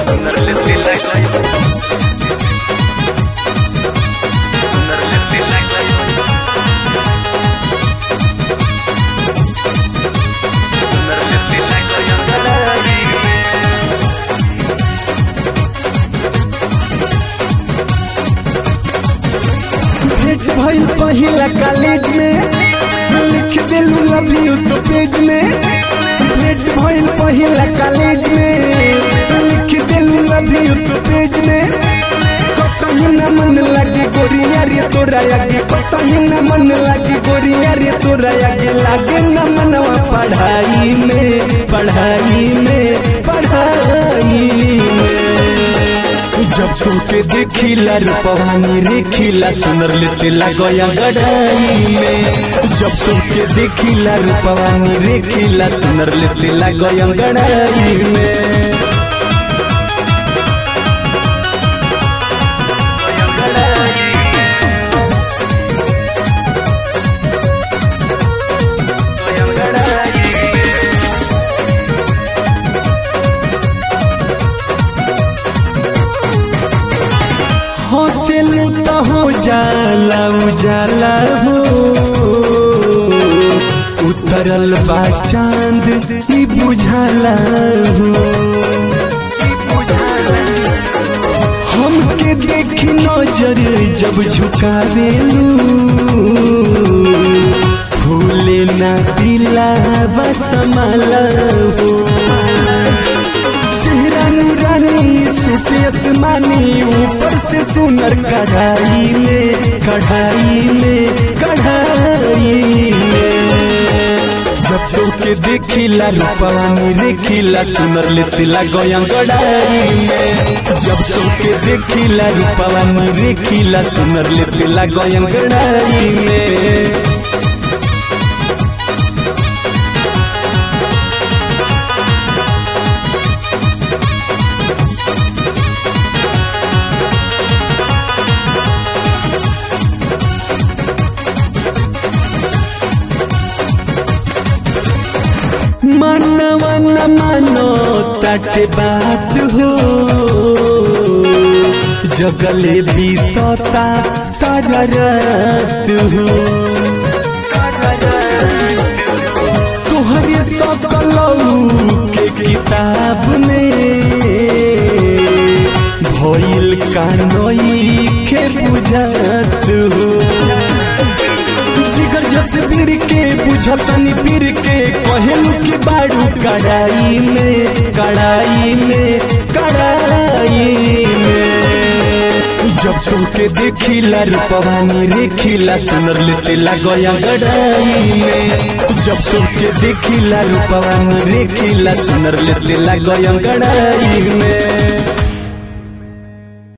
भेंट भइल पहिला कॉलेज में लिख दिलू लव यू तो पेज में भेंट भइल पहिला कॉलेज में लिख दिलू लव यू तो पेज में कतही न मन लगे गोरिया रे तोरा आगे कतही न मन लगे गोरिया रे तोरा आगे लागे न मनवा पढ़ाई में पढ़ाई में पढ़ाई में जब तुमके देखिला रूपवानी रेखिला सुनर लेते लगया गढ़ाई में जब तुमके देखिला रूपवानी रेखिला सुनर लेते लगया गढ़ाई में हौसलू तो हो जाला उजाला हो उतरल बा चांद ई बुझाला हो हमके देखी नजर जब झुकावेलू भूले ना दिला बसमाला हो चेहरा नूरानी सूफी आसमानी ऊपर से सुनर कढ़ाई में कढ़ाई में कढ़ाई में जब तोके देखिला रूपवानी रेखिला सुनर लेतिला गया गढ़ाई में जब तोके देखिला रूपवानी रेखिला सुनर लेतिला गया गढ़ाई में मनवा न मानो तट बात हो जगले बीतता सागरत हो तुहरे सकलऊ के किताब में भइल कानोई के बुझत हो जिगर जसवीर के बुझतनी पीर के कहलू की बाड़ू कड़ाई में कड़ाई में कड़ाई में जब तुमके देखिला रूपवानी रेखिला सुनर लेते लगया गड़ाई में जब तुमके देखिला रूपवानी रेखिला सुनर लेते लगया गड़ाई में